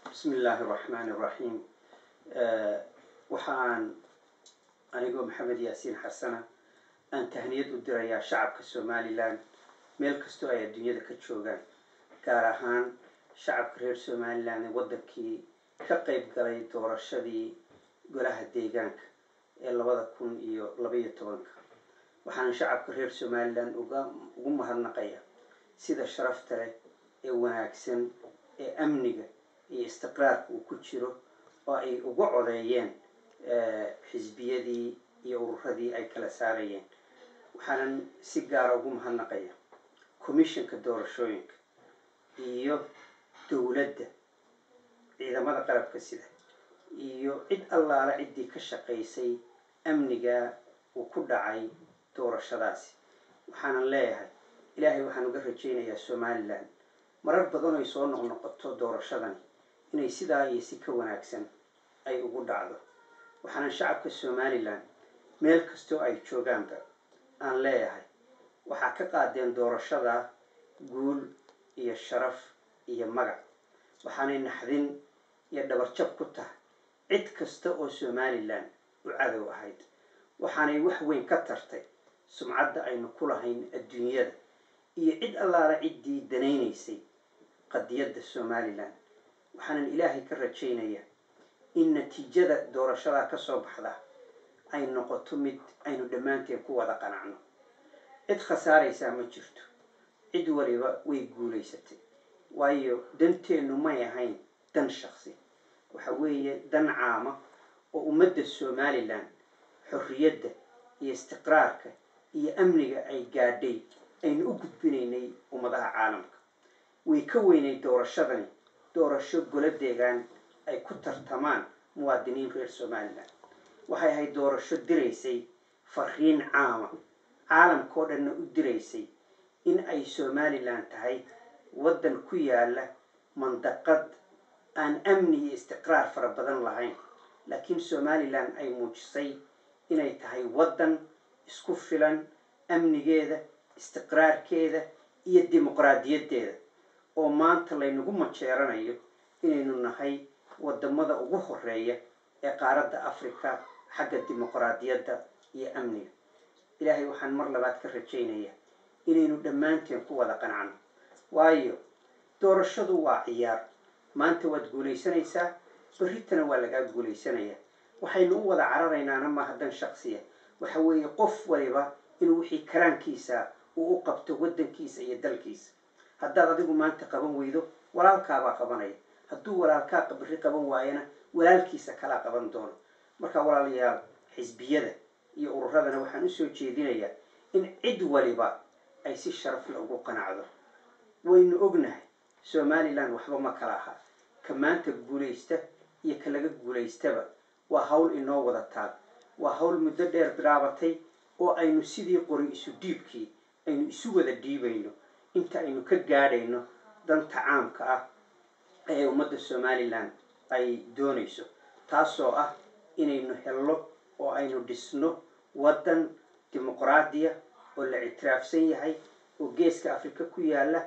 bismi illaahi araxmaani iraxiim waxaan anigoo maxamed yaasiin xasana aan tahniyad u dirayaa shacabka somalilan meel kastoo ay adduunyada ka joogaan gaar ahaan shacabka reer somalilan ee waddankii ka qeyb galay doorashadii golaha deegaanka ee labada kun iyo labaiyo tobanka waxaan shacabka reer somalilan uga ugu mahadnaqaya sida sharafta leh ee wanaagsan ee amniga iyo istiqraarka uu ku jiro oo ay uga codeeyeen xisbiyadii iyo ururadii ay kala saarayeen waxaanan si gaara ugu mahadnaqaya commissionka doorashooyinka iyo dowladda ciidamada qalabka sida iyo cid allaala ciddii ka shaqaysay amniga uu ku dhacay doorashadaasi waxaanan leeyahay ilaahay waxaan uga rajaynayaa somalilan marar badan ay soo noqnoqoto doorashadani inay sidaa iyo si ka wanaagsan ay ugu dhacdo waxaanan shacabka somalilan meel kastoo ay joogaanba aan leeyahay waxaa ka qaadeen doorashada guul iyo sharaf iyo magac waxaanay naxdin iyo dhabarjab ku tahay cid kasta oo somalilan u cadow ahayd waxaanay wax weyn ka tartay sumcadda aynu ku lahayn adduunyada iyo cid allaala ciddii danaynaysay qadiyadda somalilan waxaanan ilaahay ka rajaynayaa in natiijada doorashadaa ka soo baxda ay noqoto mid aynu dhammaanteen ku wada qanacno cid khasaaraysaa ma jirto cid waliba way guulaysatay waayo danteennu may ahayn dan shaqsi waxa weeye dan caama oo ummadda somalilan xorriyadda iyo istiqraarka iyo amniga ay gaadhay aynu u gudbinaynay ummadaha caalamka way ka weynay doorashadani doorasho golo deegaan ay ku tartamaan muwaadiniin reer somalilan waxay ahayd doorasho diraysay fariin caama caalamka oo dhanna u diraysay in ay somalilan tahay waddan ku yaala mandaqad aan amni iyo istiqraar fara badan lahayn laakiin somalilan ay muujisay inay tahay waddan isku filan amnigeeda istiqraarkeeda iyo dimuqraadiyaddeeda oo maanta laynagu majeeranayo inaynu nahay wadamada ugu horeeya ee qaaradda africa xagga dimuqraadiyadda iyo amniga ilaahay waxaan mar labaad ka rajaynayaa inaynu dhammaanteen ku wada qancno waayo doorashadu waa ciyaar maanta waad guulaysanaysaa berritana waa lagaa guulaysanayaa waxaynu u wada cararaynaana maaha dan shaqsiya waxa weeye qof waliba inuu wixii karaankiisa uu u qabto waddankiisa iyo dalkiisa haddaad adigu maanta qaban weydo walaalkaabaa qabanaya hadduu walaalkaa berri qaban waayana walaalkiisa kalaa qaban doono marka walaalayaal xisbiyada iyo ururadana waxaan usoo jeedinayaa in cid waliba ay si sharafle ugu qanacdo waynu ognahay somalilan waxba ma kala aha ka maanta guulaysta iyo ka laga guulaystaba waa hawl inoo wada taal waa hawl muddo dheer bilaabatay oo aynu sidii qori isu dhiibkii aynu isu wada dhiibayno inta aynu ka gaadhayno danta caamka ah ee ummadda somalilan ay doonayso taasoo ah inaynu helno oo aynu dhisno waddan dimuqraadiya oo la ictiraafsan yahay oo geeska afrika ku yaala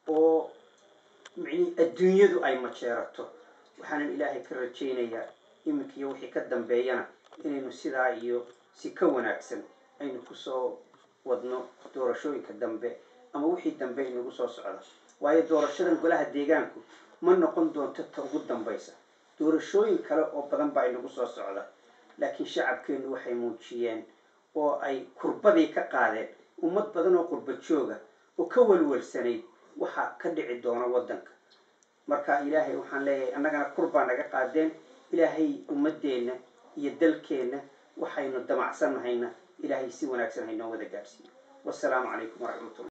oo micnii adduunyadu ay majeerato waxaanan ilaahay ka rajaynayaa iminka iyo wixii ka dambeeyana inaynu sidaa iyo si ka wanaagsan aynu kusoo wadno doorashooyinka dambe ama wixii dambe inagu soo socda waayo doorashadan golaha deegaanku ma noqon doonto ta ugu dambaysa doorashooyin kale oo badan baa inagu soo socda laakiin shacabkeennu waxay muujiyeen oo ay kurbadii ka qaadeen ummad badan oo qurba jooga oo ka walwalsanayd waxaa ka dhici doona waddanka marka ilaahay waxaan leeyahay annagana kurbaa naga qaadeen ilaahay ummadeenna iyo dalkeenna waxaynu damacsannahayna ilaahay si wanaagsan haynoo wada gaadhsiiyo wasalaamu calaykum waraxmatullah